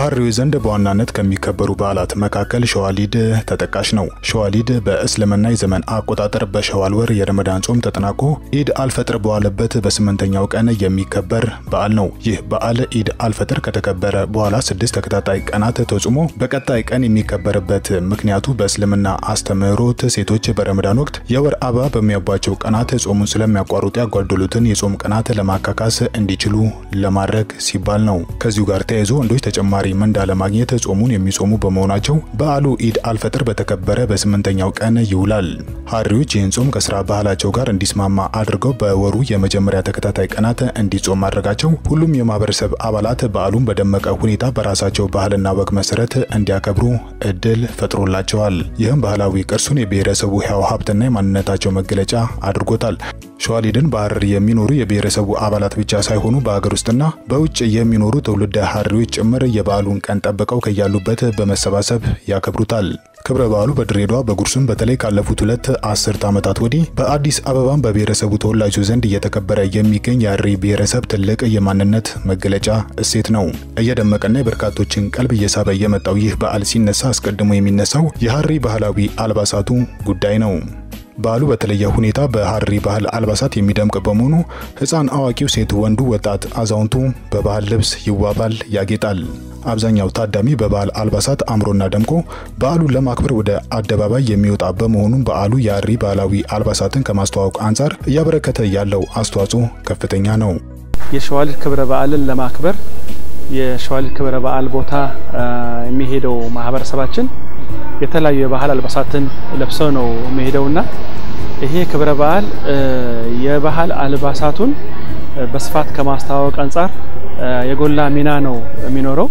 በሐሪዎች ዘንድ በዋናነት ከሚከበሩ በዓላት መካከል ሸዋሊድ ተጠቃሽ ነው። ሸዋሊድ በእስልምና የዘመን አቆጣጠር በሸዋል ወር የረመዳን ጾም ተጠናቆ ኢድ አልፈጥር በዋለበት በስምንተኛው ቀን የሚከበር በዓል ነው። ይህ በዓል ኢድ አልፈጥር ከተከበረ በኋላ ስድስት ተከታታይ ቀናት ተጾሞ በቀጣይ ቀን የሚከበርበት ምክንያቱ በእስልምና አስተምህሮት ሴቶች በረመዳን ወቅት የወር አበባ በሚያባቸው ቀናት ጾሙን ስለሚያቋርጡ ያጓደሉትን የጾም ቀናት ለማካካስ እንዲችሉ ለማድረግ ሲባል ነው። ከዚሁ ጋር ተያይዞ ወንዶች ተጨማሪ ምንዳ ለማግኘት ጾሙን የሚጾሙ በመሆናቸው በዓሉ ኢድ አልፈጥር በተከበረ በስምንተኛው ቀን ይውላል። ሐሪዎች ይህን ጾም ከስራ ባህላቸው ጋር እንዲስማማ አድርገው በወሩ የመጀመሪያ ተከታታይ ቀናት እንዲጾም ማድረጋቸው ሁሉም የማህበረሰብ አባላት በዓሉን በደመቀ ሁኔታ በራሳቸው ባህልና ወግ መሰረት እንዲያከብሩ እድል ፈጥሮላቸዋል። ይህም ባህላዊ ቅርሱን የብሔረሰቡ ሕያው ሀብትና የማንነታቸው መገለጫ አድርጎታል። ሸዋሊድን በሐረር የሚኖሩ የብሔረሰቡ አባላት ብቻ ሳይሆኑ በሀገር ውስጥና በውጭ የሚኖሩ ትውልደ ሐሪዎች ጭምር የበዓሉን ቀን ጠብቀው ከያሉበት በመሰባሰብ ያከብሩታል። ክብረ በዓሉ በድሬዳዋ በጉርሱም በተለይ ካለፉት ሁለት አስርት ዓመታት ወዲህ በአዲስ አበባም በብሔረሰቡ ተወላጆች ዘንድ እየተከበረ የሚገኝ የሐሪ ብሔረሰብ ትልቅ የማንነት መገለጫ እሴት ነው። እየደመቀና የበርካቶችን ቀልብ እየሳበ የመጣው ይህ በዓል ሲነሳ አስቀድሞ የሚነሳው የሐሪ ባህላዊ አልባሳቱ ጉዳይ ነው። በዓሉ በተለየ ሁኔታ በሐሪ ባህል አልባሳት የሚደምቅ በመሆኑ ሕፃን፣ አዋቂው፣ ሴት፣ ወንዱ፣ ወጣት፣ አዛውንቱ በባህል ልብስ ይዋባል፣ ያጌጣል። አብዛኛው ታዳሚ በባህል አልባሳት አምሮና ደምቆ በዓሉን ለማክበር ወደ አደባባይ የሚወጣ በመሆኑ በዓሉ የሐሪ ባህላዊ አልባሳትን ከማስተዋወቅ አንጻር እያበረከተ ያለው አስተዋጽኦ ከፍተኛ ነው። የሸዋሊድ ክብረ በዓልን ለማክበር የሸዋሊድ ክብረ በዓል ቦታ የሚሄደው ማህበረሰባችን የተለያዩ የባህል አልባሳትን ለብሰው ነው የሚሄደውና ይሄ ክብረ በዓል የባህል አልባሳቱን በስፋት ከማስተዋወቅ አንጻር የጎላ ሚና ነው የሚኖረው።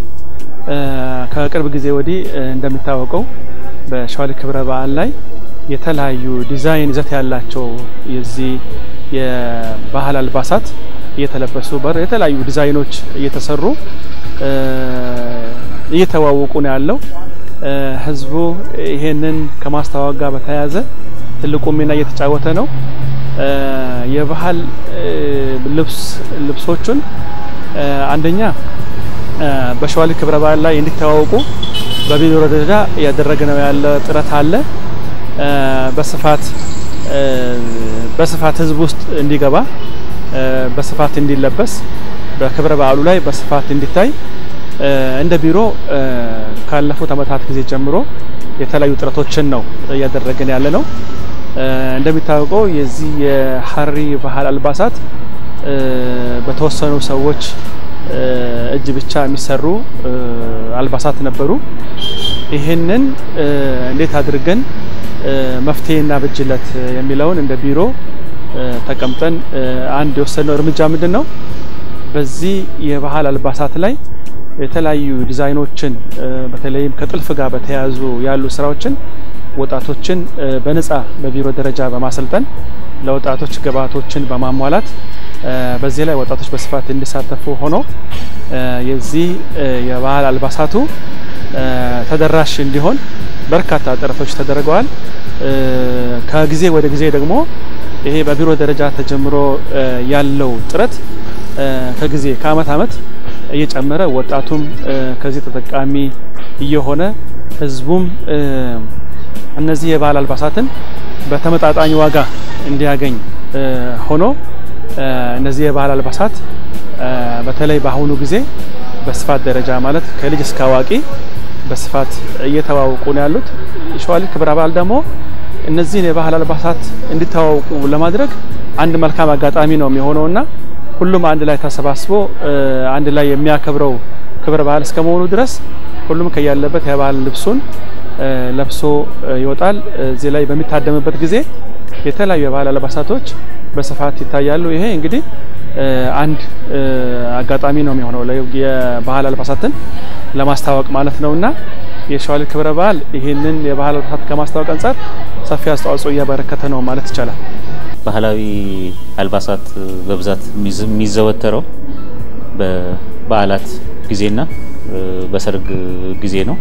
ከቅርብ ጊዜ ወዲህ እንደሚታወቀው በሸዋሊድ ክብረ በዓል ላይ የተለያዩ ዲዛይን ይዘት ያላቸው የዚህ የባህል አልባሳት እየተለበሱ በር የተለያዩ ዲዛይኖች እየተሰሩ እየተዋወቁ ነው ያለው። ህዝቡ ይሄንን ከማስተዋወቅ ጋር በተያያዘ ትልቁ ሚና እየተጫወተ ነው። የባህል ልብስ ልብሶቹን አንደኛ በሸዋሊድ ክብረ በዓል ላይ እንዲተዋወቁ በቢሮ ደረጃ እያደረገ ነው ያለ ጥረት አለ። በስፋት በስፋት ህዝብ ውስጥ እንዲገባ በስፋት እንዲለበስ በክብረ በዓሉ ላይ በስፋት እንዲታይ እንደ ቢሮ ካለፉት ዓመታት ጊዜ ጀምሮ የተለያዩ ጥረቶችን ነው እያደረግን ያለ ነው። እንደሚታወቀው የዚህ የሐሪ ባህል አልባሳት በተወሰኑ ሰዎች እጅ ብቻ የሚሰሩ አልባሳት ነበሩ። ይህንን እንዴት አድርገን መፍትሄ እናበጅለት የሚለውን እንደ ቢሮ ተቀምጠን አንድ የወሰነው እርምጃ ምንድን ነው? በዚህ የባህል አልባሳት ላይ የተለያዩ ዲዛይኖችን በተለይም ከጥልፍ ጋር በተያያዙ ያሉ ስራዎችን ወጣቶችን በነፃ በቢሮ ደረጃ በማሰልጠን ለወጣቶች ግብዓቶችን በማሟላት በዚህ ላይ ወጣቶች በስፋት እንዲሳተፉ ሆኖ የዚህ የባህል አልባሳቱ ተደራሽ እንዲሆን በርካታ ጥረቶች ተደርገዋል። ከጊዜ ወደ ጊዜ ደግሞ ይሄ በቢሮ ደረጃ ተጀምሮ ያለው ጥረት ከጊዜ ከአመት አመት እየጨመረ ወጣቱም ከዚህ ተጠቃሚ እየሆነ ህዝቡም እነዚህ የባህል አልባሳትን በተመጣጣኝ ዋጋ እንዲያገኝ ሆኖ እነዚህ የባህል አልባሳት በተለይ በአሁኑ ጊዜ በስፋት ደረጃ ማለት ከልጅ እስከ አዋቂ በስፋት እየተዋወቁ ነው ያሉት። ሸዋሊድ ክብረ በዓል ደግሞ እነዚህን የባህል አልባሳት እንዲተዋወቁ ለማድረግ አንድ መልካም አጋጣሚ ነው የሚሆነውና ሁሉም አንድ ላይ ተሰባስቦ አንድ ላይ የሚያከብረው ክብረ በዓል እስከመሆኑ ድረስ ሁሉም ከያለበት የባህል ልብሱን ለብሶ ይወጣል። እዚህ ላይ በሚታደምበት ጊዜ የተለያዩ የባህል አልባሳቶች በስፋት ይታያሉ። ይሄ እንግዲህ አንድ አጋጣሚ ነው የሚሆነው የባህል አልባሳትን ለማስተዋወቅ ማለት ነውና የሸዋሊድ ክብረ በዓል ይህንን የባህል አልባሳት ከማስተዋወቅ አንጻር ሰፊ አስተዋጽኦ እያበረከተ ነው ማለት ይቻላል። ባህላዊ አልባሳት በብዛት የሚዘወተረው በበዓላት ጊዜና በሰርግ ጊዜ ነው።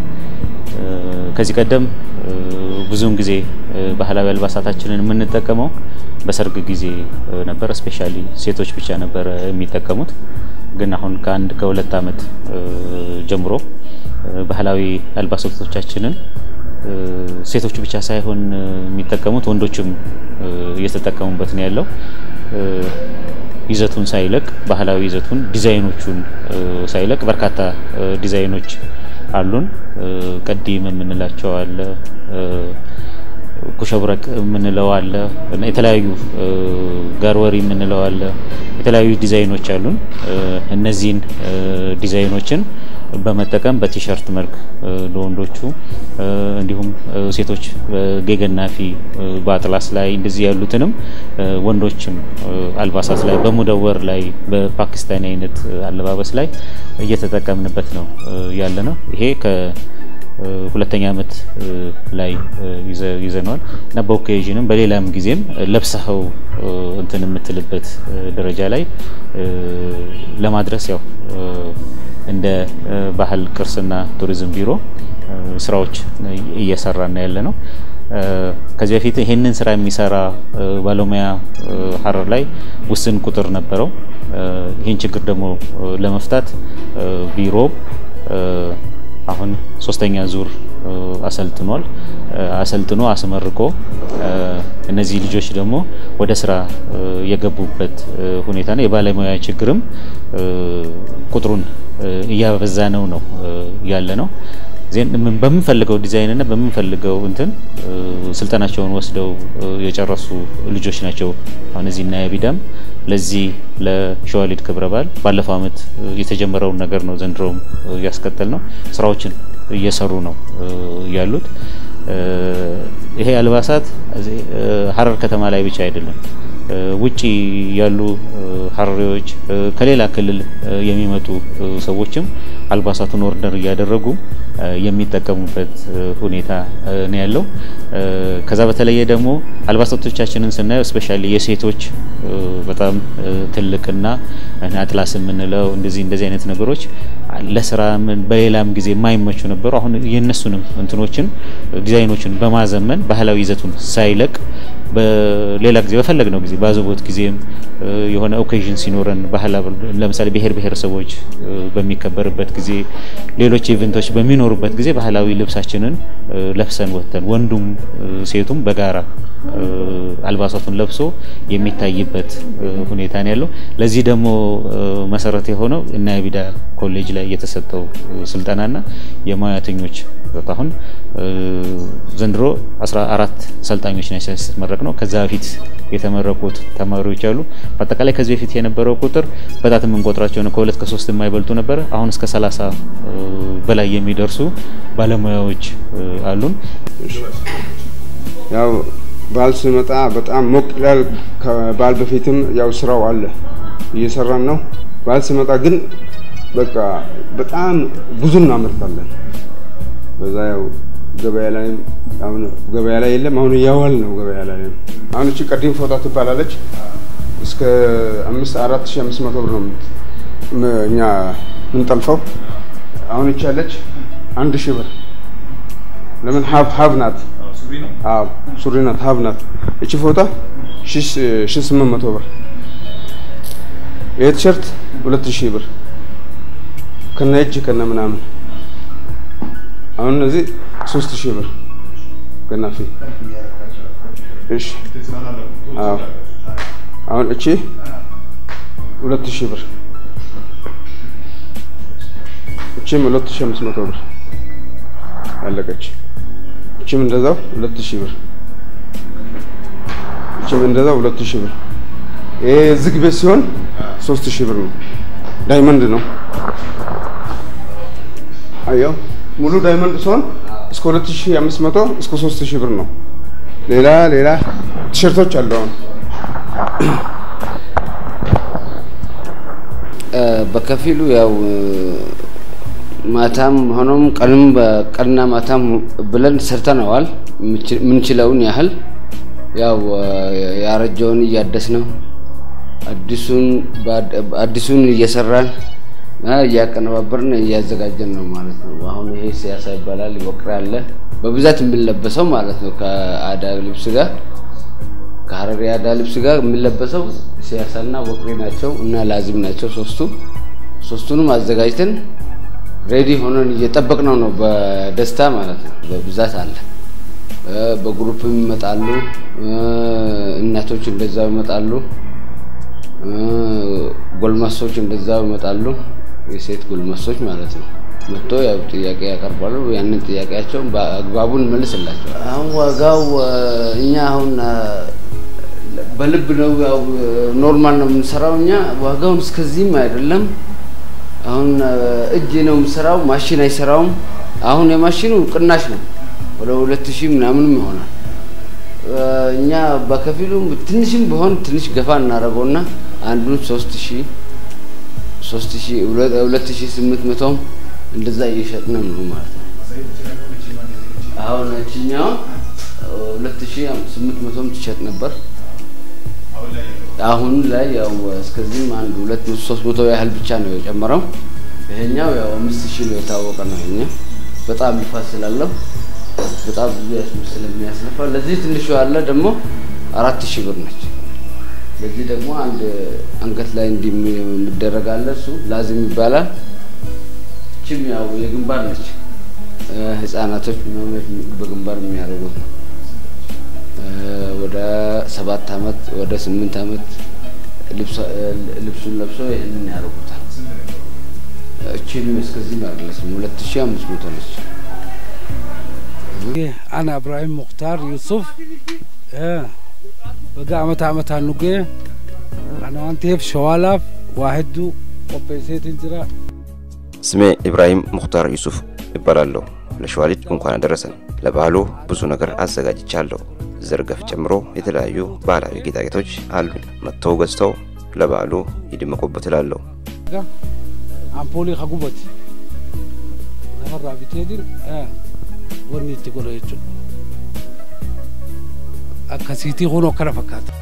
ከዚህ ቀደም ብዙውን ጊዜ ባህላዊ አልባሳታችንን የምንጠቀመው በሰርግ ጊዜ ነበር። ስፔሻሊ ሴቶች ብቻ ነበር የሚጠቀሙት። ግን አሁን ከአንድ ከሁለት ዓመት ጀምሮ ባህላዊ አልባሳቶቻችንን ሴቶቹ ብቻ ሳይሆን የሚጠቀሙት ወንዶችም እየተጠቀሙበት ነው ያለው። ይዘቱን ሳይለቅ ባህላዊ ይዘቱን ዲዛይኖቹን ሳይለቅ በርካታ ዲዛይኖች አሉን። ቀዲም የምንላቸው አለ፣ ኩሸብረቅ የምንለው አለ፣ የተለያዩ ጋርወሪ የምንለው አለ። የተለያዩ ዲዛይኖች አሉን። እነዚህን ዲዛይኖችን በመጠቀም በቲሸርት መልክ ለወንዶቹ እንዲሁም ሴቶች ጌገናፊ በአጥላስ ላይ እንደዚህ ያሉትንም ወንዶችም አልባሳት ላይ በሙደወር ላይ በፓኪስታኒ አይነት አለባበስ ላይ እየተጠቀምንበት ነው ያለ ነው። ይሄ ከሁለተኛ ዓመት ላይ ይዘነዋል እና በኦኬዥንም በሌላም ጊዜም ለብሰኸው እንትን የምትልበት ደረጃ ላይ ለማድረስ ያው እንደ ባህል ቅርስና ቱሪዝም ቢሮ ስራዎች እየሰራና ያለ ነው። ከዚህ በፊት ይሄንን ስራ የሚሰራ ባለሙያ ሀረር ላይ ውስን ቁጥር ነበረው። ይህን ችግር ደግሞ ለመፍታት ቢሮ አሁን ሶስተኛ ዙር አሰልጥኗል። አሰልጥኖ አስመርቆ እነዚህ ልጆች ደግሞ ወደ ስራ የገቡበት ሁኔታ ነው። የባለሙያ ችግርም ቁጥሩን እያበዛ ነው ነው ያለ ነው። በምንፈልገው ዲዛይን እና በምንፈልገው እንትን ስልጠናቸውን ወስደው የጨረሱ ልጆች ናቸው። አሁን እዚህ እና ቢዳም ለዚህ ለሸዋሊድ ክብረ በዓል ባለፈው ዓመት የተጀመረውን ነገር ነው ዘንድሮም እያስቀጠል ነው። ስራዎችን እየሰሩ ነው ያሉት። ይሄ አልባሳት ሀረር ከተማ ላይ ብቻ አይደለም። ውጪ ያሉ ሀረሪዎች ከሌላ ክልል የሚመጡ ሰዎችም አልባሳቱን ኦርደር እያደረጉ የሚጠቀሙበት ሁኔታ ነው ያለው። ከዛ በተለየ ደግሞ አልባሳቶቻችንን ስናየው ስፔሻሊ የሴቶች በጣም ትልቅና አጥላስ የምንለው እንደዚህ እንደዚህ አይነት ነገሮች ለስራ በሌላም ጊዜ የማይመቹ ነበሩ። አሁን የእነሱንም እንትኖችን ዲዛይኖችን በማዘመን ባህላዊ ይዘቱን ሳይለቅ በሌላ ጊዜ በፈለግነው ጊዜ ባዘቦት ጊዜም የሆነ ኦኬዥን ሲኖረን ባህል ለምሳሌ ብሔር ብሔረሰቦች በሚከበርበት ጊዜ ሌሎች ኢቨንቶች በሚኖሩበት ጊዜ ባህላዊ ልብሳችንን ለብሰን ወጥተን ወንዱም ሴቱም በጋራ አልባሳቱን ለብሶ የሚታይበት ሁኔታ ነው ያለው። ለዚህ ደግሞ መሰረት የሆነው እና የቢዳ ኮሌጅ ላይ የተሰጠው ስልጠናና የሙያተኞች አሁን ዘንድሮ 14 ሰልጣኞች ነው ሲመረቅ ነው። ከዛ በፊት የተመረቁት ተማሪዎች አሉ። በአጠቃላይ ከዚህ በፊት የነበረው ቁጥር በጣት የምንቆጥራቸው ነው። ከሁለት ከሶስት የማይበልጡ ነበር። አሁን እስከ 30 በላይ የሚደርሱ ባለሙያዎች አሉን። ያው በዓል ሲመጣ በጣም ሞቅ ይላል። ከበዓል በፊትም ያው ስራው አለ እየሰራን ነው። በዓል ሲመጣ ግን በቃ በጣም ብዙ እናመርታለን። በዛ ያው ገበያ ላይ አሁን ገበያ ላይ የለም። አሁን እያዋል ነው ገበያ ላይ አሁን እቺ ቀዲም ፎጣ ትባላለች። እስከ አምስት አራት ሺህ አምስት መቶ ብር ነው እኛ ምንጠልፈው። አሁን እቺ ያለች አንድ ሺህ ብር ለምን ሀብ ሀብ ናት። አዎ ሱሪ ናት፣ ሀብ ናት። እቺ ፎጣ ሺህ ስምንት መቶ ብር። ይሄ ቲሸርት ሁለት ሺህ ብር ከነ እጅ ከነ ምናምን አሁን እነዚህ ሶስት ሺህ ብር ገናፊ። እሺ አዎ አሁን እቺ ሁለት ሺህ ብር እቺም ሁለት ሺህ አምስት መቶ ብር አለቀች። እቺም እንደዛው ሁለት ሺህ ብር እቺም እንደዛው ሁለት ሺህ ብር። ይሄ ዝግ ቤት ሲሆን ሶስት ሺህ ብር ነው። ዳይመንድ ነው። አየው ሙሉ ዳይመንድ ሲሆን እስከ 2500 እስከ 3000 ብር ነው። ሌላ ሌላ ቲሸርቶች አሉ። አሁን በከፊሉ ያው ማታም ሆኖም ቀንም በቀንና ማታም ብለን ሰርተነዋል። የምንችለውን ያህል ያው ያረጀውን እያደስ ነው፣ አዲሱን እየሰራን እያቀነባበርን እያዘጋጀን ነው ማለት ነው። አሁን ይሄ ሲያሳ ይባላል። ወቅር አለ በብዛት የሚለበሰው ማለት ነው። ከአዳ ልብስ ጋር ከሀረሪ አዳ ልብስ ጋር የሚለበሰው ሲያሳና ወቅሬ ናቸው እና ላዚም ናቸው ሶስቱ። ሶስቱንም አዘጋጅተን ሬዲ ሆነን እየጠበቅነው ነው። በደስታ ማለት ነው። በብዛት አለ። በግሩፕም ይመጣሉ። እናቶች እንደዛው ይመጣሉ። ጎልማሶች እንደዛው ይመጣሉ። የሴት ጎልማሶች ማለት ነው። መጥቶ ያው ጥያቄ ያቀርባሉ። ያንን ጥያቄያቸውን በአግባቡ እንመልስላቸው። አሁን ዋጋው እኛ አሁን በልብ ነው ያው ኖርማል ነው የምንሰራው እኛ ዋጋውን እስከዚህም አይደለም። አሁን እጅ ነው የምሰራው፣ ማሽን አይሰራውም። አሁን የማሽኑ ቅናሽ ነው ወደ ሁለት ሺህ ምናምንም ይሆናል። እኛ በከፊሉ ትንሽም ቢሆን ትንሽ ገፋ እናደርገውና አንዱን ሶስት ሺህ ሶስት ሺህ ሁለት ሺህ ስምንት መቶም እንደዛ እየሸጥን ነው ማለት ነው። አሁን እችኛው ሁለት ሺህ ስምንት መቶም ትሸጥ ነበር። አሁን ላይ ያው እስከዚህም አንድ ሁለት ሶስት መቶ ያህል ብቻ ነው የጨመረው። ይሄኛው ያው አምስት ሺህ ነው የታወቀ ነው። ይሄኛው በጣም ይፋት ስላለው በጣም ብዙ ስለሚያስነፋ ለዚህ ትንሹ ያለ ደግሞ አራት ሺህ ብር ነች። ለዚህ ደግሞ አንድ አንገት ላይ እንዲህ የሚደረግ አለ። እሱ ላዝም ይባላል። ችም ያው የግንባር ነች። ህፃናቶች ምናምን በግንባር የሚያደርጉት ነው። ወደ ሰባት አመት ወደ ስምንት አመት ልብሱን ለብሶ ይህንን ያደርጉታል። እቺን እስከዚህ አይደለችም፣ ሁለት ሺህ አምስት መቶ ነች። أنا إبراهيم مختار يوسف بقى عمت عمت هنوجي أنا أنت في شوالف واحد وبيسيت انجرا ስሜ ኢብራሂም ሙክታር ዩሱፍ ይባላለሁ። ለሸዋሊድ እንኳን አደረሰን። ለባህሉ ብዙ ነገር አዘጋጅቻለሁ። ዘርገፍ ጨምሮ የተለያዩ ባህላዊ ጌጣጌጦች አሉኝ። መጥተው ገዝተው ለበዓሉ ይድመቁበት እላለሁ። أمبولي خقوبت نمر بتهدين آه wanni itti godha jechuudha. Akkasiitii kunoo kana fakkaata.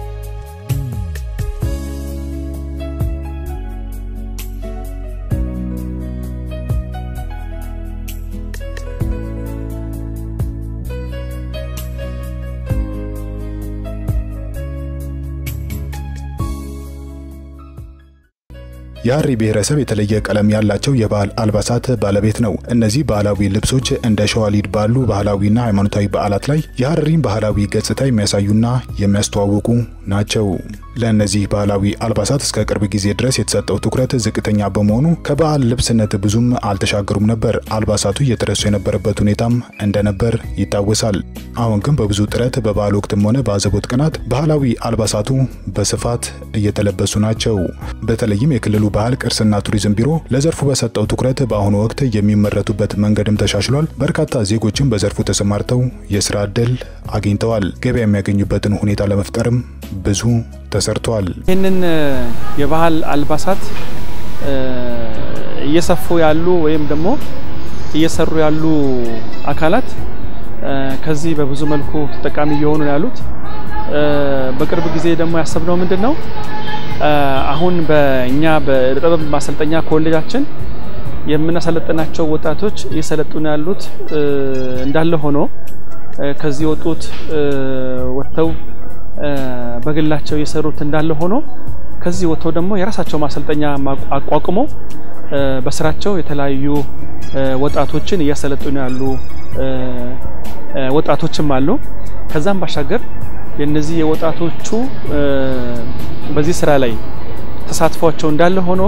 የሀሪ ብሔረሰብ የተለየ ቀለም ያላቸው የባህል አልባሳት ባለቤት ነው። እነዚህ ባህላዊ ልብሶች እንደ ሸዋሊድ ባሉ ባህላዊና ሃይማኖታዊ በዓላት ላይ የሀረሪን ባህላዊ ገጽታ የሚያሳዩና የሚያስተዋውቁ ናቸው። ለእነዚህ ባህላዊ አልባሳት እስከ ቅርብ ጊዜ ድረስ የተሰጠው ትኩረት ዝቅተኛ በመሆኑ ከበዓል ልብስነት ብዙም አልተሻገሩም ነበር። አልባሳቱ እየተረሱ የነበረበት ሁኔታም እንደነበር ይታወሳል። አሁን ግን በብዙ ጥረት በበዓል ወቅትም ሆነ በአዘቦት ቀናት ባህላዊ አልባሳቱ በስፋት እየተለበሱ ናቸው። በተለይም የክልሉ ባህል ቅርስና ቱሪዝም ቢሮ ለዘርፉ በሰጠው ትኩረት በአሁኑ ወቅት የሚመረቱበት መንገድም ተሻሽሏል። በርካታ ዜጎችም በዘርፉ ተሰማርተው የስራ ዕድል አግኝተዋል። ገበያ የሚያገኙበትን ሁኔታ ለመፍጠርም ብዙ ተሰርቷል። ይህንን የባህል አልባሳት እየሰፉ ያሉ ወይም ደግሞ እየሰሩ ያሉ አካላት ከዚህ በብዙ መልኩ ተጠቃሚ እየሆኑ ነው ያሉት። በቅርብ ጊዜ ደግሞ ያሰብነው ምንድን ነው አሁን በእኛ በጥበብ ማሰልጠኛ ኮሌጃችን የምናሰለጥናቸው ወጣቶች እየሰለጡን ያሉት እንዳለ ሆኖ ከዚህ የወጡት ወጥተው በግላቸው የሰሩት እንዳለ ሆኖ ከዚህ ወጥተው ደግሞ የራሳቸው ማሰልጠኛ አቋቁመው በስራቸው የተለያዩ ወጣቶችን እያሰለጡን ያሉ ወጣቶችም አሉ። ከዛም ባሻገር የነዚህ የወጣቶቹ በዚህ ስራ ላይ ተሳትፏቸው እንዳለ ሆኖ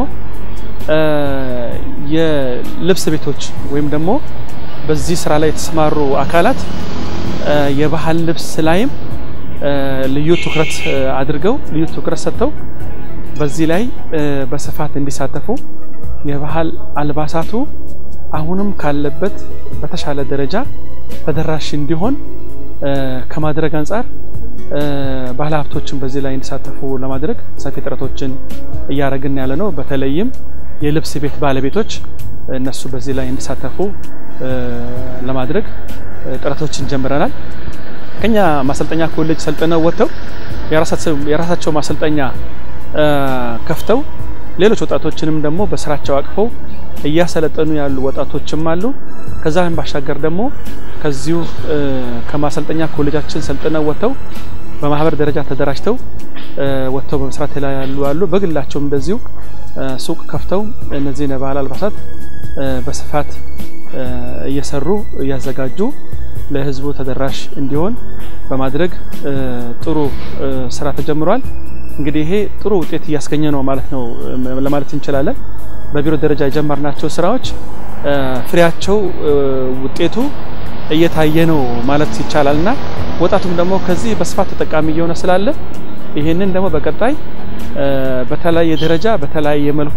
የልብስ ቤቶች ወይም ደግሞ በዚህ ስራ ላይ የተሰማሩ አካላት የባህል ልብስ ላይም ልዩ ትኩረት አድርገው ልዩ ትኩረት ሰጥተው በዚህ ላይ በስፋት እንዲሳተፉ የባህል አልባሳቱ አሁንም ካለበት በተሻለ ደረጃ ተደራሽ እንዲሆን ከማድረግ አንጻር ባህል ሀብቶችን በዚህ ላይ እንዲሳተፉ ለማድረግ ሰፊ ጥረቶችን እያደረግን ያለ ነው። በተለይም የልብስ ቤት ባለቤቶች እነሱ በዚህ ላይ እንዲሳተፉ ለማድረግ ጥረቶችን ጀምረናል። ከኛ ማሰልጠኛ ኮሌጅ ሰልጥነው ወጥተው የራሳቸው ማሰልጠኛ ከፍተው ሌሎች ወጣቶችንም ደግሞ በስራቸው አቅፈው እያሰለጠኑ ያሉ ወጣቶችም አሉ። ከዛም ባሻገር ደግሞ ከዚሁ ከማሰልጠኛ ኮሌጃችን ሰልጥነው ወጥተው በማህበር ደረጃ ተደራጅተው ወጥተው በመስራት ላይ ያሉ አሉ። በግላቸውም እንደዚሁ ሱቅ ከፍተው እነዚህን የባህል አልባሳት በስፋት እየሰሩ እያዘጋጁ ለህዝቡ ተደራሽ እንዲሆን በማድረግ ጥሩ ስራ ተጀምሯል። እንግዲህ ይሄ ጥሩ ውጤት እያስገኘ ነው ማለት ነው ለማለት እንችላለን። በቢሮ ደረጃ የጀመርናቸው ስራዎች ፍሬያቸው ውጤቱ እየታየ ነው ማለት ይቻላል እና ወጣቱም ደግሞ ከዚህ በስፋት ተጠቃሚ እየሆነ ስላለ ይህንን ደግሞ በቀጣይ በተለያየ ደረጃ በተለያየ መልኩ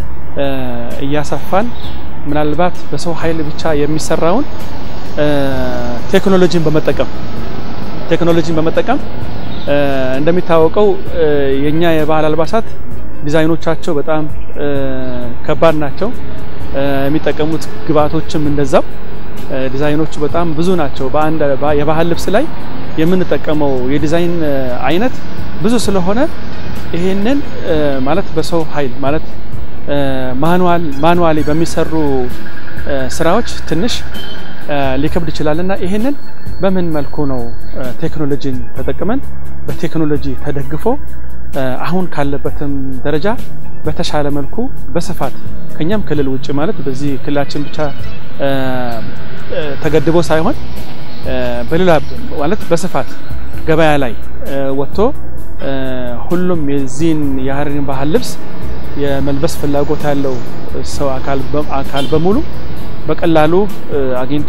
እያሰፋን ምናልባት በሰው ኃይል ብቻ የሚሰራውን ቴክኖሎጂን በመጠቀም ቴክኖሎጂን በመጠቀም እንደሚታወቀው የኛ የባህል አልባሳት ዲዛይኖቻቸው በጣም ከባድ ናቸው። የሚጠቀሙት ግብአቶችም እንደዛው ዲዛይኖቹ በጣም ብዙ ናቸው። በአንድ የባህል ልብስ ላይ የምንጠቀመው የዲዛይን አይነት ብዙ ስለሆነ ይሄንን ማለት በሰው ኃይል ማለት ማኑዋል ማኑዋሊ በሚሰሩ ስራዎች ትንሽ ሊከብድ ይችላል እና ይሄንን በምን መልኩ ነው ቴክኖሎጂን ተጠቅመን በቴክኖሎጂ ተደግፎ አሁን ካለበትም ደረጃ በተሻለ መልኩ በስፋት ከኛም ክልል ውጭ ማለት በዚህ ክልላችን ብቻ ተገድቦ ሳይሆን በሌላ ማለት በስፋት ገበያ ላይ ወጥቶ ሁሉም የዚህን የሀረሪን ባህል ልብስ የመልበስ ፍላጎት ያለው ሰው አካል በሙሉ በቀላሉ አግኝቶ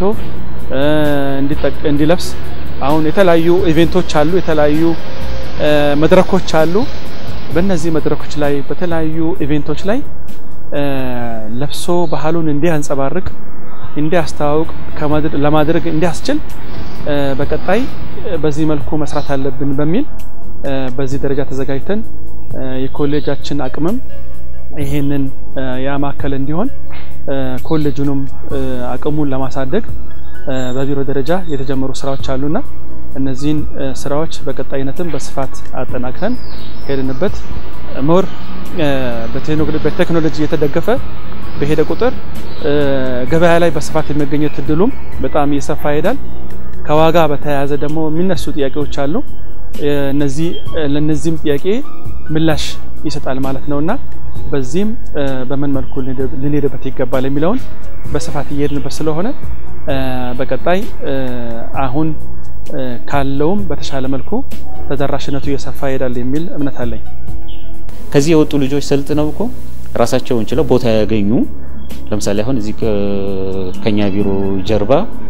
እንዲለብስ አሁን የተለያዩ ኢቬንቶች አሉ፣ የተለያዩ መድረኮች አሉ። በእነዚህ መድረኮች ላይ በተለያዩ ኢቬንቶች ላይ ለብሶ ባህሉን እንዲያንጸባርቅ እንዲያስተዋውቅ ለማድረግ እንዲያስችል በቀጣይ በዚህ መልኩ መስራት አለብን በሚል በዚህ ደረጃ ተዘጋጅተን የኮሌጃችን አቅምም ይሄንን ያማከለ እንዲሆን ኮሌጁንም አቅሙን ለማሳደግ በቢሮ ደረጃ የተጀመሩ ስራዎች አሉና እነዚህን ስራዎች በቀጣይነትም በስፋት አጠናክረን ሄድንበት ሞር በቴክኖሎጂ የተደገፈ በሄደ ቁጥር ገበያ ላይ በስፋት የመገኘት እድሉም በጣም እየሰፋ ይሄዳል። ከዋጋ በተያያዘ ደግሞ የሚነሱ ጥያቄዎች አሉ። እነዚህ ለነዚህም ጥያቄ ምላሽ ይሰጣል ማለት ነውና በዚህም በምን መልኩ ልንሄድበት ይገባል የሚለውን በስፋት እየሄድንበት ስለሆነ በቀጣይ አሁን ካለውም በተሻለ መልኩ ተደራሽነቱ እየሰፋ ይሄዳል የሚል እምነት አለኝ። ከዚህ የወጡ ልጆች ሰልጥነው እኮ ራሳቸውን ችለው ቦታ ያገኙ። ለምሳሌ አሁን እዚህ ከኛ ቢሮ ጀርባ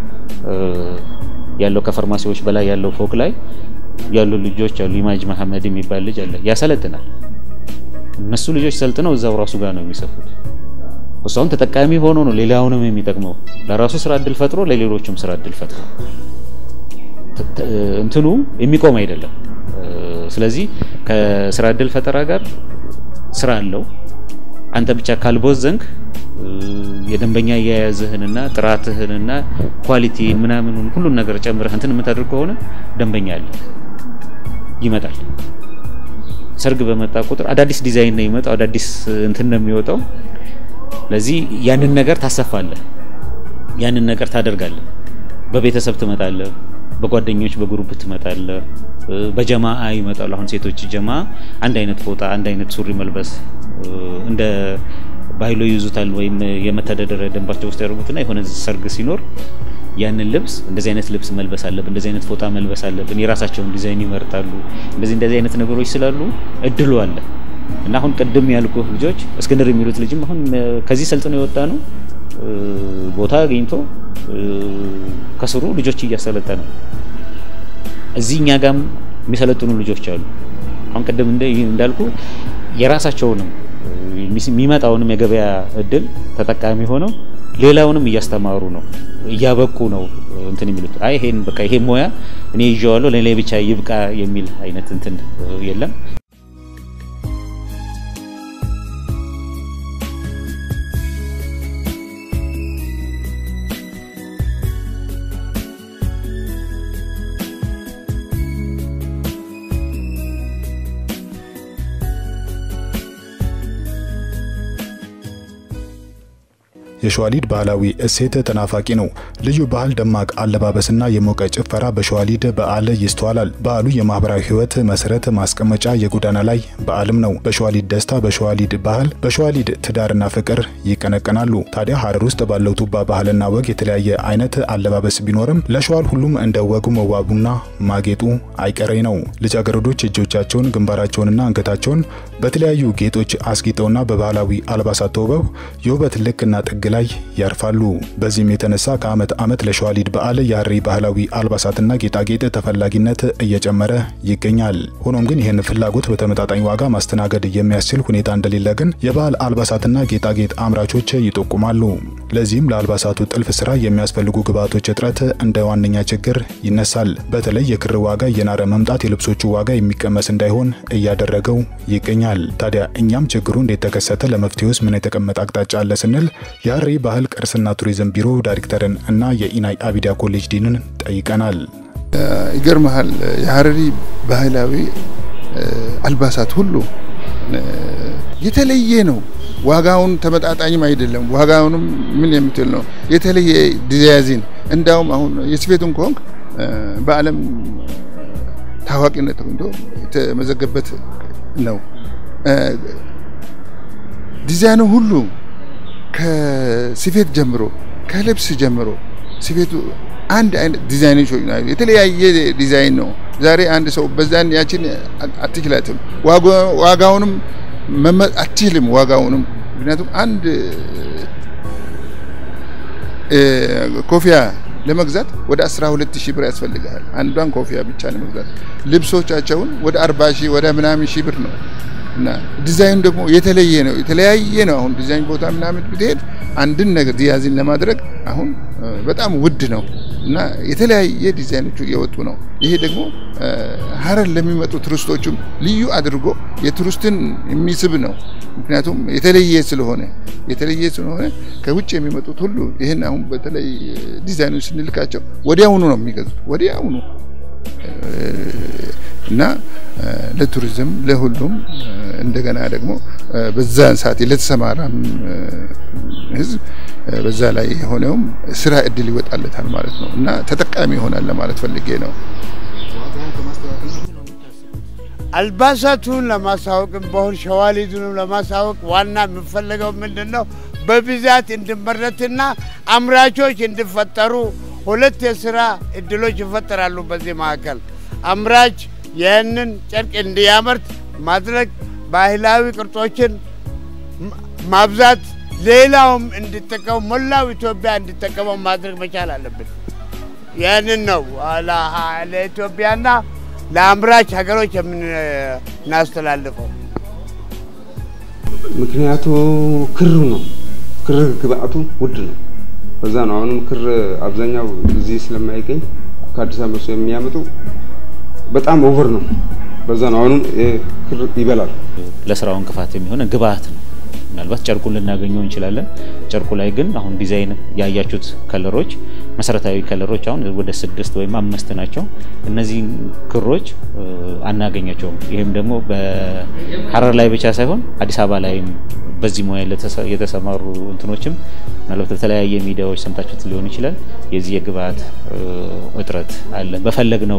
ያለው ከፋርማሲዎች በላይ ያለው ፎቅ ላይ ያሉ ልጆች አሉ። ኢማጅ መሐመድ የሚባል ልጅ አለ፣ ያሰለጥናል። እነሱ ልጆች ሰልጥነው እዛው ራሱ ጋር ነው የሚሰፉት። እሱ አሁን ተጠቃሚ ሆኖ ነው ሌላውንም የሚጠቅመው። ለራሱ ስራ እድል ፈጥሮ ለሌሎችም ስራ እድል ፈጥሮ እንትኑ የሚቆም አይደለም። ስለዚህ ከስራ እድል ፈጠራ ጋር ስራ አለው። አንተ ብቻ ካልቦዘንክ የደንበኛ አያያዝህንና ጥራትህንና ኳሊቲን ምናምኑን ሁሉን ነገር ጨምረህ እንትን የምታደርግ ከሆነ ደንበኛ አለ ይመጣል። ሰርግ በመጣ ቁጥር አዳዲስ ዲዛይን ነው የሚመጣው፣ አዳዲስ እንትን ነው የሚወጣው። ለዚህ ያንን ነገር ታሰፋለህ፣ ያንን ነገር ታደርጋለህ። በቤተሰብ ትመጣለህ፣ በጓደኞች በግሩፕ ትመጣለህ፣ በጀማአ ይመጣሉ። አሁን ሴቶች ጀማ አንድ አይነት ፎጣ፣ አንድ አይነት ሱሪ መልበስ እንደ ባይሎ ይዙታል ወይም የመተዳደሪያ ደንባቸው ውስጥ ያደርጉትና የሆነ ሰርግ ሲኖር ያንን ልብስ እንደዚህ አይነት ልብስ መልበስ አለብን፣ እንደዚህ አይነት ፎጣ መልበስ አለብን። የራሳቸውን ዲዛይን ይመርጣሉ። እንደዚህ እንደዚህ አይነት ነገሮች ስላሉ እድሉ አለ እና አሁን ቅድም ያልኩ ልጆች እስክንድር የሚሉት ልጅም አሁን ከዚህ ሰልጥኖ የወጣ ነው። ቦታ አግኝቶ ከስሩ ልጆች እያሰለጠነ እዚህ እኛ ጋም የሚሰለጥኑ ልጆች አሉ። አሁን ቅድም እንዳልኩ የራሳቸውንም የሚመጣውንም የገበያ እድል ተጠቃሚ ሆነው ሌላውንም እያስተማሩ ነው፣ እያበቁ ነው። እንትን የሚሉት አይ ይሄን በቃ ይሄ ሙያ እኔ ይዤዋለሁ ለኔ ብቻ ይብቃ የሚል አይነት እንትን የለም። የሸዋሊድ ባህላዊ እሴት ተናፋቂ ነው። ልዩ ባህል፣ ደማቅ አለባበስና የሞቀ ጭፈራ በሸዋሊድ በዓል ይስተዋላል። በዓሉ የማህበራዊ ህይወት መሰረት ማስቀመጫ የጎዳና ላይ በዓልም ነው። በሸዋሊድ ደስታ፣ በሸዋሊድ ባህል፣ በሸዋሊድ ትዳርና ፍቅር ይቀነቀናሉ። ታዲያ ሀረር ውስጥ ባለው ቱባ ባህልና ወግ የተለያየ አይነት አለባበስ ቢኖርም ለሸዋል ሁሉም እንደ ወጉ መዋቡና ማጌጡ አይቀሬ ነው። ልጃገረዶች እጆቻቸውን፣ ግንባራቸውንና አንገታቸውን በተለያዩ ጌጦች አስጊጠውና በባህላዊ አልባሳት ተውበው የውበት ልክና ጥግ ላይ ያርፋሉ። በዚህም የተነሳ ከዓመት ዓመት ለሸዋሊድ በዓል የሀረሪ ባህላዊ አልባሳትና ጌጣጌጥ ተፈላጊነት እየጨመረ ይገኛል። ሆኖም ግን ይህን ፍላጎት በተመጣጣኝ ዋጋ ማስተናገድ የሚያስችል ሁኔታ እንደሌለ ግን የባህል አልባሳትና ጌጣጌጥ አምራቾች ይጠቁማሉ። ለዚህም ለአልባሳቱ ጥልፍ ስራ የሚያስፈልጉ ግብዓቶች እጥረት እንደ ዋነኛ ችግር ይነሳል። በተለይ የክር ዋጋ እየናረ መምጣት የልብሶቹ ዋጋ የሚቀመስ እንዳይሆን እያደረገው ይገኛል። ታዲያ እኛም ችግሩ እንዴት ተከሰተ፣ ለመፍትሄውስ ምን የተቀመጠ አቅጣጫ አለ ስንል የሀረሪ ባህል ቅርስና ቱሪዝም ቢሮ ዳይሬክተርን እና የኢናይ አቢዳ ኮሌጅ ዲንን ጠይቀናል። ይገርመሃል የሀረሪ ባህላዊ አልባሳት ሁሉ የተለየ ነው። ዋጋውን ተመጣጣኝም አይደለም። ዋጋውንም ምን የምትል ነው የተለየ ዲዛይን እንዳውም አሁን የስፌቱን ከሆንክ በዓለም ታዋቂነት ተገኝቶ የተመዘገበት ነው። ዲዛይኑ ሁሉ ከስፌት ጀምሮ ከልብስ ጀምሮ ስፌቱ አንድ አይነት ዲዛይኖች ናቸው። የተለያየ ዲዛይን ነው። ዛሬ አንድ ሰው በዛን ያችን አትችላትም። ዋጋውንም አትችልም። ዋጋውንም ምክንያቱም አንድ ኮፊያ ለመግዛት ወደ 12 ሺህ ብር ያስፈልጋል። አንዷን ኮፊያ ብቻ ለመግዛት ልብሶቻቸውን ወደ 40 ሺህ ወደ ምናምን ሺህ ብር ነው እና ዲዛይኑ ደግሞ የተለየ ነው፣ የተለያየ ነው። አሁን ዲዛይን ቦታ ምናምን ብትሄድ አንድን ነገር ዲያዚን ለማድረግ አሁን በጣም ውድ ነው እና የተለያየ ዲዛይኖቹ እየወጡ ነው። ይሄ ደግሞ ሀረር ለሚመጡ ቱሪስቶችም ልዩ አድርጎ የቱሪስትን የሚስብ ነው። ምክንያቱም የተለየ ስለሆነ የተለየ ስለሆነ ከውጭ የሚመጡት ሁሉ ይህን አሁን በተለይ ዲዛይኑ ስንልካቸው ወዲያውኑ ነው የሚገዙት ወዲያውኑ እና ለቱሪዝም ለሁሉም እንደገና ደግሞ በዛን ሰዓት ለተሰማራም ህዝብ በዛ ላይ የሆነውም ስራ እድል ይወጣለታል ማለት ነው እና ተጠቃሚ ይሆናል ለማለት ፈልጌ ነው። አልባሳቱን ለማሳወቅም በሆን ሸዋሊዱንም ለማሳወቅ ዋና የሚፈለገው ምንድን ነው? በብዛት እንዲመረትና አምራቾች እንዲፈጠሩ ሁለት የስራ እድሎች ይፈጠራሉ። በዚህ መካከል አምራች ይህንን ጨርቅ እንዲያመርት ማድረግ፣ ባህላዊ ቅርጾችን ማብዛት፣ ሌላውም እንዲጠቀሙ ሞላው ኢትዮጵያ እንዲጠቀመው ማድረግ መቻል አለብን። ይህንን ነው ለኢትዮጵያና ለአምራች ሀገሮች የምናስተላልፈው። ምክንያቱ ክሩ ነው። ክር ግብአቱ ውድ ነው። በዛ ነው አሁንም ክር አብዛኛው እዚህ ስለማይገኝ ከአዲስ አበባ ሰው የሚያመጡ በጣም ኦቨር ነው። በዛ ነው አሁንም ክር ይበላል። ለስራው እንቅፋት የሚሆነ ግብአት ነው። ምናልባት ጨርቁን ልናገኘው እንችላለን። ጨርቁ ላይ ግን አሁን ዲዛይን ያያችሁት ከለሮች መሰረታዊ ከለሮች አሁን ወደ ስድስት ወይም አምስት ናቸው። እነዚህ ክሮች አናገኛቸውም። ይህም ደግሞ በሀረር ላይ ብቻ ሳይሆን አዲስ አበባ ላይም በዚህ ሙያ የተሰማሩ እንትኖችም ምናልባት በተለያየ ሚዲያዎች ሰምታችሁት ሊሆን ይችላል። የዚህ የግብአት እጥረት አለ። በፈለግነው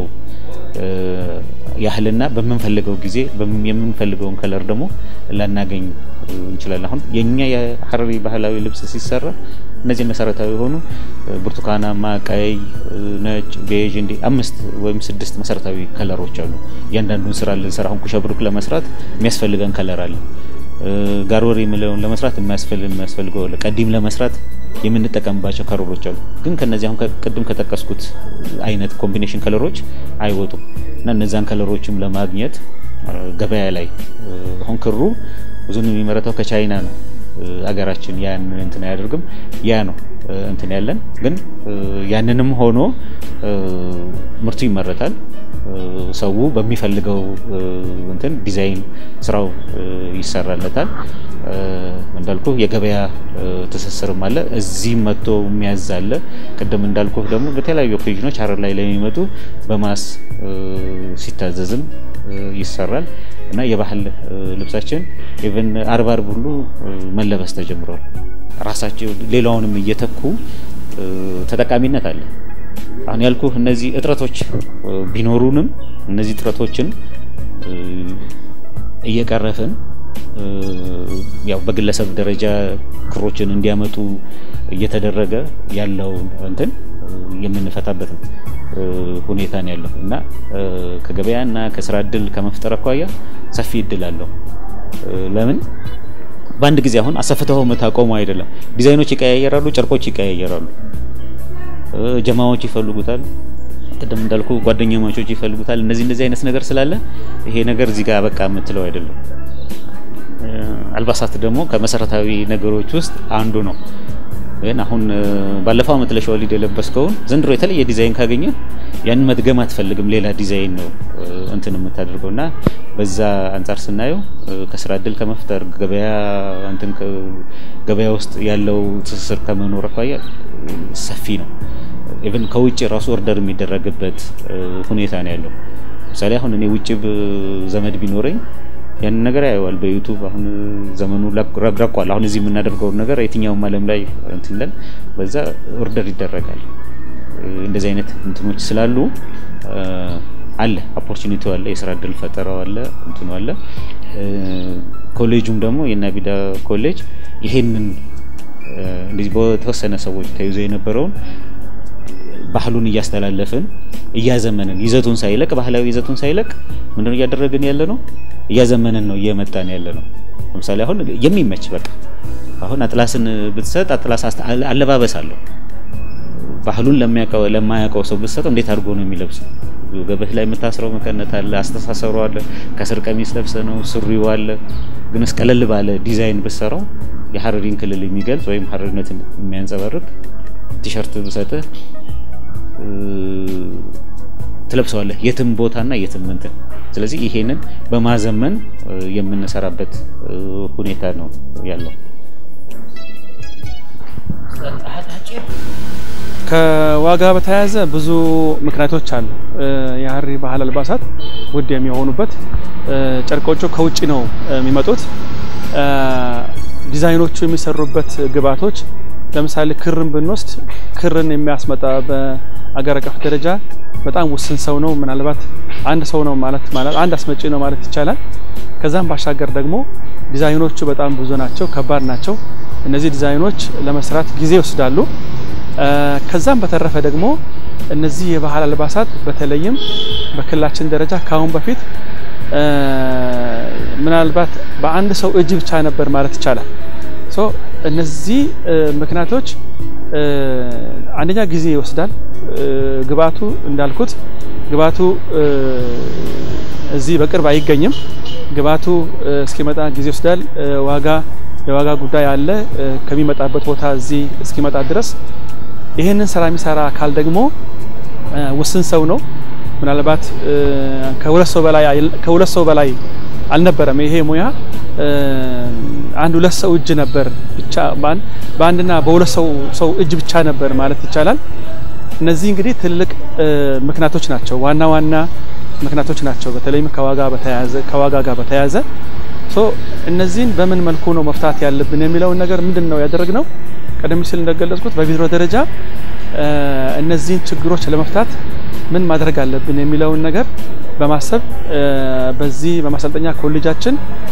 ያህልና በምንፈልገው ጊዜ የምንፈልገውን ከለር ደግሞ ላናገኝ እንችላለን። አሁን የኛ የሀረሪ ባህላዊ ልብስ ሲሰራ እነዚህ መሰረታዊ የሆኑ ብርቱካናማ፣ ቀይ፣ ነጭ፣ ቤዥ እንዲህ አምስት ወይም ስድስት መሰረታዊ ከለሮች አሉ። እያንዳንዱን ስራ ልንሰራ አሁን ኩሸብሩክ ለመስራት የሚያስፈልገን ከለር አለ። ጋርወሪ የሚለውን ለመስራት የሚያስፈልገው ቀዲም ለመስራት የምንጠቀምባቸው ከለሮች አሉ። ግን ከነዚህ አሁን ቅድም ከጠቀስኩት አይነት ኮምቢኔሽን ከለሮች አይወጡም እና እነዛን ከለሮችም ለማግኘት ገበያ ላይ አሁን ክሩ ብዙን የሚመረተው ከቻይና ነው። አገራችን ያን እንትን አያደርግም። ያ ነው እንትን ያለን ግን ያንንም ሆኖ ምርቱ ይመረታል። ሰው በሚፈልገው እንትን ዲዛይን ስራው ይሰራለታል። እንዳልኩ የገበያ ትስስርም አለ። እዚህም መጥቶ የሚያዝ አለ። ቅድም እንዳልኩ ደግሞ በተለያዩ ኦኬዥኖች ሀረር ላይ ለሚመጡ በማስ ሲታዘዝም ይሰራል እና የባህል ልብሳችን ኢቨን አርብ አርብ ሁሉ መለበስ ተጀምሯል። ራሳቸው ሌላውንም እየተኩ ተጠቃሚነት አለ። አሁን ያልኩ እነዚህ እጥረቶች ቢኖሩንም እነዚህ እጥረቶችን እየቀረፍን ያው በግለሰብ ደረጃ ክሮችን እንዲያመጡ እየተደረገ ያለው እንትን የምንፈታበት ሁኔታ ነው ያለው እና ከገበያና ከስራ እድል ከመፍጠር አኳያ ሰፊ እድል አለው። ለምን በአንድ ጊዜ አሁን አሰፍተው የምታቆሙ አይደለም። ዲዛይኖች ይቀያየራሉ፣ ጨርቆች ይቀያየራሉ፣ ጀማዎች ይፈልጉታል። ቅድም እንዳልኩ ጓደኛ ማቾች ይፈልጉታል። እነዚህ እንደዚህ አይነት ነገር ስላለ ይሄ ነገር እዚህ ጋር በቃ የምትለው አይደለም። አልባሳት ደግሞ ከመሰረታዊ ነገሮች ውስጥ አንዱ ነው። ግን አሁን ባለፈው አመት ለሸዋሊድ የለበስከውን ዘንድሮ የተለየ ዲዛይን ካገኘ ያንን መድገም አትፈልግም። ሌላ ዲዛይን ነው እንትን የምታደርገው እና በዛ አንጻር ስናየው ከስራ እድል ከመፍጠር ገበያ እንትን ገበያ ውስጥ ያለው ትስስር ከመኖር አኳያ ሰፊ ነው። ኢቭን ከውጭ ራሱ ኦርደር የሚደረግበት ሁኔታ ነው ያለው። ምሳሌ አሁን እኔ ውጭ ዘመድ ቢኖረኝ ያንን ነገር ያየዋል በዩቱብ አሁን ዘመኑ ረግረቋል። አሁን እዚህ የምናደርገውን ነገር የትኛውም ዓለም ላይ እንትን ይላል፣ በዛ ኦርደር ይደረጋል። እንደዚህ አይነት እንትኖች ስላሉ አለ ኦፖርቹኒቲው አለ፣ የስራ እድል ፈጠራው አለ፣ እንትኑ አለ። ኮሌጁም ደግሞ የናቢዳ ኮሌጅ ይሄንን እንደዚህ በተወሰነ ሰዎች ተይዞ የነበረውን ባህሉን እያስተላለፍን እያዘመንን ይዘቱን ሳይለቅ ባህላዊ ይዘቱን ሳይለቅ ምንድነው እያደረግን ያለ ነው እያዘመንን ነው እየመጣን ያለ ነው። ለምሳሌ አሁን የሚመች በቃ አሁን አጥላስን ብትሰጥ አጥላስ አለባበስ አለው። ባህሉን ለማያውቀው ሰው ብትሰጠው እንዴት አድርጎ ነው የሚለብሰው? ገበህ ላይ የምታስረው መቀነት አለ፣ አስተሳሰሩ አለ፣ ከስር ቀሚስ ለብሰ ነው ሱሪው አለ። ግን ቀለል ባለ ዲዛይን ብትሰራው የሀረሪን ክልል የሚገልጽ ወይም ሀረሪነትን የሚያንጸባርቅ ቲሸርት ብሰጥህ ትለብሰዋለህ የትም ቦታና የትም እንትን። ስለዚህ ይሄንን በማዘመን የምንሰራበት ሁኔታ ነው ያለው። ከዋጋ በተያያዘ ብዙ ምክንያቶች አሉ። የሀረሪ ባህል አልባሳት ውድ የሚሆኑበት ጨርቆቹ ከውጭ ነው የሚመጡት። ዲዛይኖቹ የሚሰሩበት ግብዓቶች ለምሳሌ ክርን ብንወስድ ክርን የሚያስመጣ በአገር አቀፍ ደረጃ በጣም ውስን ሰው ነው። ምናልባት አንድ ሰው ነው ማለት ማለት አንድ አስመጪ ነው ማለት ይቻላል። ከዛም ባሻገር ደግሞ ዲዛይኖቹ በጣም ብዙ ናቸው፣ ከባድ ናቸው። እነዚህ ዲዛይኖች ለመስራት ጊዜ ይወስዳሉ። ከዛም በተረፈ ደግሞ እነዚህ የባህል አልባሳት በተለይም በክልላችን ደረጃ ከአሁን በፊት ምናልባት በአንድ ሰው እጅ ብቻ ነበር ማለት ይቻላል። ሶ እነዚህ ምክንያቶች አንደኛ ጊዜ ይወስዳል። ግብአቱ እንዳልኩት ግብአቱ እዚህ በቅርብ አይገኝም። ግብአቱ እስኪመጣ ጊዜ ይወስዳል። ዋጋ የዋጋ ጉዳይ አለ። ከሚመጣበት ቦታ እዚህ እስኪመጣ ድረስ ይህንን ስራ የሚሰራ አካል ደግሞ ውስን ሰው ነው። ምናልባት ከሁለት ሰው በላይ ከሁለት ሰው በላይ አልነበረም። ይሄ ሙያ አንድ ሁለት ሰው እጅ ነበር ብቻ በአንድና በሁለት ሰው ሰው እጅ ብቻ ነበር ማለት ይቻላል። እነዚህ እንግዲህ ትልቅ ምክንያቶች ናቸው፣ ዋና ዋና ምክንያቶች ናቸው። በተለይም ከዋጋ በተያያዘ ከዋጋ ጋር በተያያዘ ሶ እነዚህን በምን መልኩ ነው መፍታት ያለብን የሚለውን ነገር ምንድን ነው ያደረግነው? ቀደም ሲል እንደገለጽኩት በቢሮ ደረጃ እነዚህን ችግሮች ለመፍታት ምን ማድረግ አለብን የሚለውን ነገር በማሰብ በዚህ በማሰልጠኛ ኮሌጃችን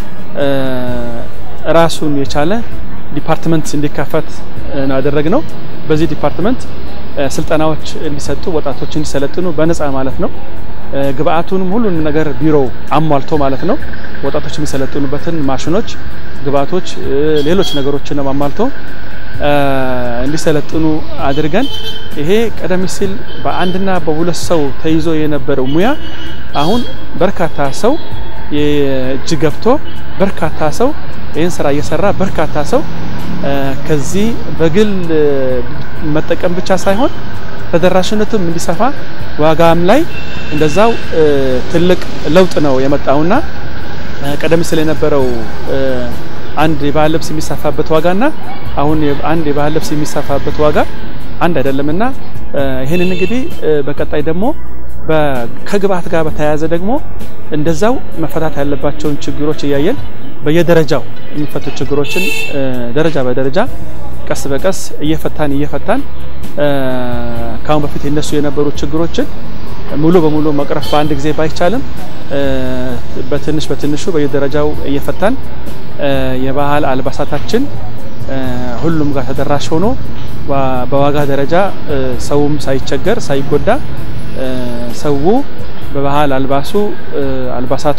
ራሱን የቻለ ዲፓርትመንት እንዲከፈት ነው ያደረግነው። በዚህ ዲፓርትመንት ስልጠናዎች እንዲሰጡ ወጣቶች እንዲሰለጥኑ በነፃ ማለት ነው። ግብአቱንም ሁሉንም ነገር ቢሮው አሟልቶ ማለት ነው። ወጣቶች የሚሰለጥኑበትን ማሽኖች፣ ግብአቶች፣ ሌሎች ነገሮችን አሟልቶ እንዲሰለጥኑ አድርገን ይሄ ቀደም ሲል በአንድና በሁለት ሰው ተይዞ የነበረው ሙያ አሁን በርካታ ሰው እጅ ገብቶ በርካታ ሰው ይህን ስራ እየሰራ በርካታ ሰው ከዚህ በግል መጠቀም ብቻ ሳይሆን ተደራሽነቱም እንዲሰፋ ዋጋም ላይ እንደዛው ትልቅ ለውጥ ነው የመጣውና ቀደም ሲል የነበረው አንድ የባህል ልብስ የሚሰፋበት ዋጋና አሁን አንድ የባህል ልብስ የሚሰፋበት ዋጋ አንድ አይደለምና ይህንን እንግዲህ በቀጣይ ደግሞ ከግብአት ጋር በተያያዘ ደግሞ እንደዛው መፈታት ያለባቸውን ችግሮች እያየን በየደረጃው የሚፈቱ ችግሮችን ደረጃ በደረጃ ቀስ በቀስ እየፈታን እየፈታን ከአሁን በፊት የነሱ የነበሩ ችግሮችን ሙሉ በሙሉ መቅረፍ በአንድ ጊዜ ባይቻልም በትንሽ በትንሹ በየደረጃው እየፈታን የባህል አልባሳታችን ሁሉም ጋር ተደራሽ ሆኖ በዋጋ ደረጃ ሰውም ሳይቸገር ሳይጎዳ ሰው በባህል አልባሱ አልባሳቱ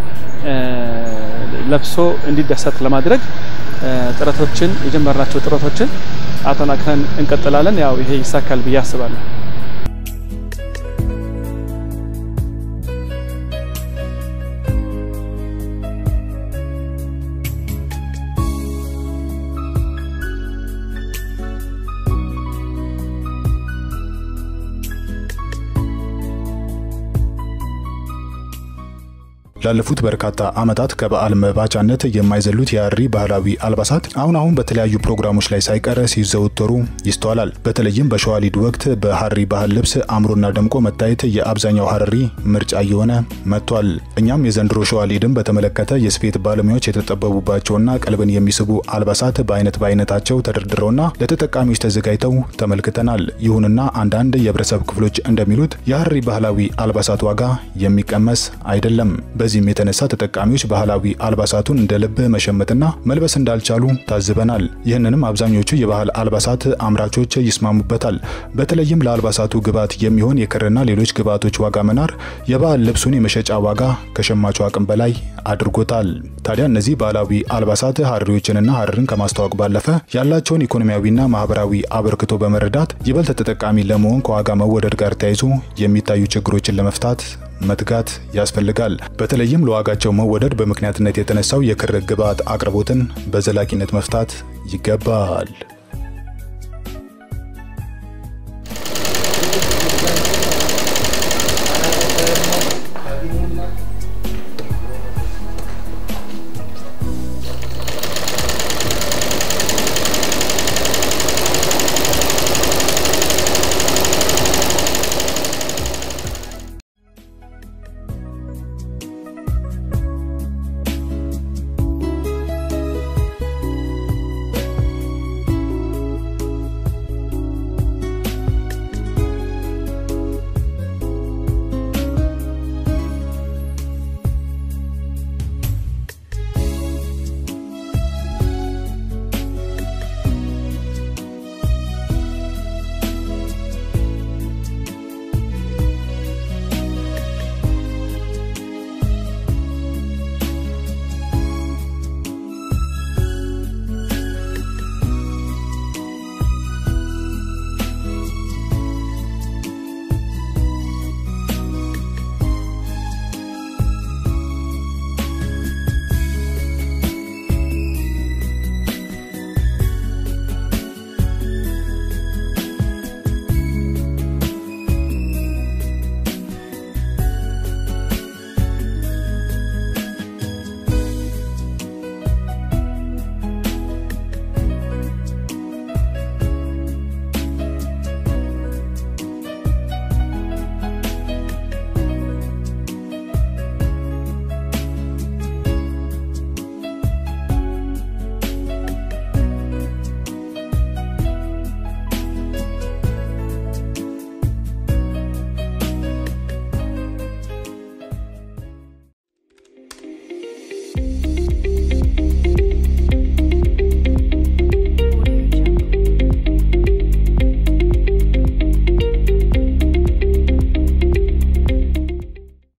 ለብሶ እንዲደሰት ለማድረግ ጥረቶችን የጀመርናቸው ጥረቶችን አጠናክረን እንቀጥላለን። ያው ይሄ ይሳካል ብዬ አስባለሁ። ላለፉት በርካታ ዓመታት ከበዓል መባቻነት የማይዘሉት የሀረሪ ባህላዊ አልባሳት አሁን አሁን በተለያዩ ፕሮግራሞች ላይ ሳይቀር ሲዘወተሩ ይስተዋላል። በተለይም በሸዋሊድ ወቅት በሀረሪ ባህል ልብስ አምሮና ደምቆ መታየት የአብዛኛው ሀረሪ ምርጫ እየሆነ መጥቷል። እኛም የዘንድሮ ሸዋሊድን በተመለከተ የስፌት ባለሙያዎች የተጠበቡባቸውና ቀልብን የሚስቡ አልባሳት በአይነት በአይነታቸው ተደርድረውና ለተጠቃሚዎች ተዘጋጅተው ተመልክተናል። ይሁንና አንዳንድ የህብረተሰብ ክፍሎች እንደሚሉት የሀረሪ ባህላዊ አልባሳት ዋጋ የሚቀመስ አይደለም። በዚህም የተነሳ ተጠቃሚዎች ባህላዊ አልባሳቱን እንደ ልብ መሸመትና መልበስ እንዳልቻሉ ታዝበናል። ይህንንም አብዛኞቹ የባህል አልባሳት አምራቾች ይስማሙበታል። በተለይም ለአልባሳቱ ግብዓት የሚሆን የክርና ሌሎች ግብዓቶች ዋጋ መናር የባህል ልብሱን የመሸጫ ዋጋ ከሸማቹ አቅም በላይ አድርጎታል። ታዲያ እነዚህ ባህላዊ አልባሳት ሀረሪዎችንና ሀረርን ከማስተዋወቅ ባለፈ ያላቸውን ኢኮኖሚያዊና ማህበራዊ አበርክቶ በመረዳት ይበልጥ ተጠቃሚ ለመሆን ከዋጋ መወደድ ጋር ተያይዞ የሚታዩ ችግሮችን ለመፍታት መትጋት ያስፈልጋል። በተለይም ለዋጋቸው መወደድ በምክንያትነት የተነሳው የክር ግብዓት አቅርቦትን በዘላቂነት መፍታት ይገባል።